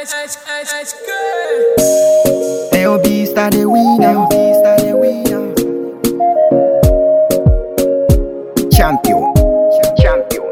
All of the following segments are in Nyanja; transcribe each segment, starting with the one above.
LB star the winner. LB star the winner. Champion. Champion.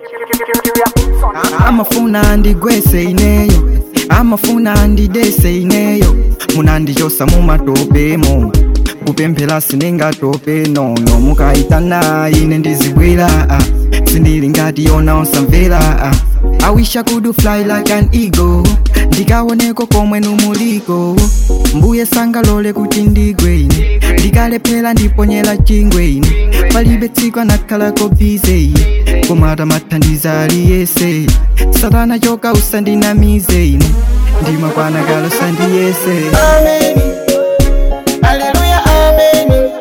amafuna ndigwese ineyo amafuna ndidese ineyo munandichosa mumatopemo kupemphera sinengatope nono mukayitana ine ndizibwera ah. sindili ngati yona osamvera ah. I wish I could fly like an eagle ndikaoneko komwe numuliko mbuye sangalole kuti ndigwe ine ndikalephera ndiponyera chingwe ine palibe tsiku anakhalako bize ine koma atamathandiza aliyese satana choka usandinamize ine ndimakwanakala usandiyese Amen. Hallelujah, amen.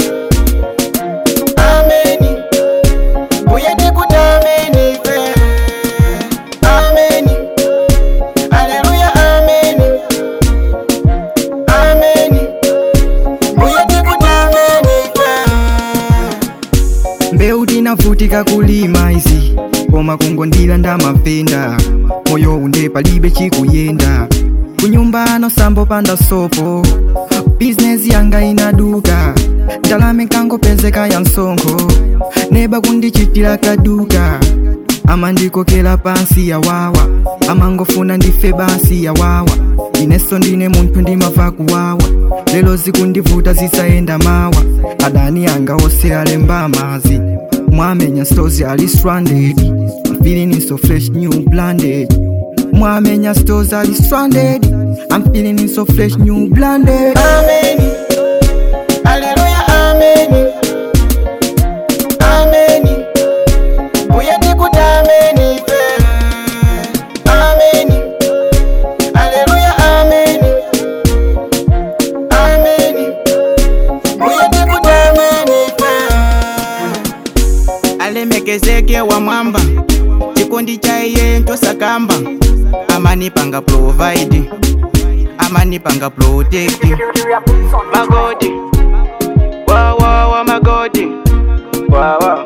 Amen. Uye ndikuta amen. Amen. Hallelujah, amen. Amen. Uye ndikuta amen. mbewu tinavutika kulima izi koma kungondila ndamapenda moyo unde palibe chikuyenda kunyumbano sambo panda sopo bizinesi yanga inaduka ndalama nkangopezeka ya msonkho neba kundichitira kaduka amandikokera pansi yawawa amangofuna ndife basi yawawa ineso ndine munthu ndimava kuwawa lero zikundivuta zisayenda mawa adani anga ose alemba amazi mwamenya stozi ali stranded I'm feeling it so fresh new blinded mwamenya stozi ali stranded I'm feeling it so fresh new blinded Amen. Hallelujah, amen. Amen. Uye ndikuta amen. Amen. Hallelujah, amen. Amen. Uye ndikuta amen. alemekezeke wa mwamba chikondi cha iye ntosakamba amanipanga provide amanipanga protect magodi wawawa magodi wawa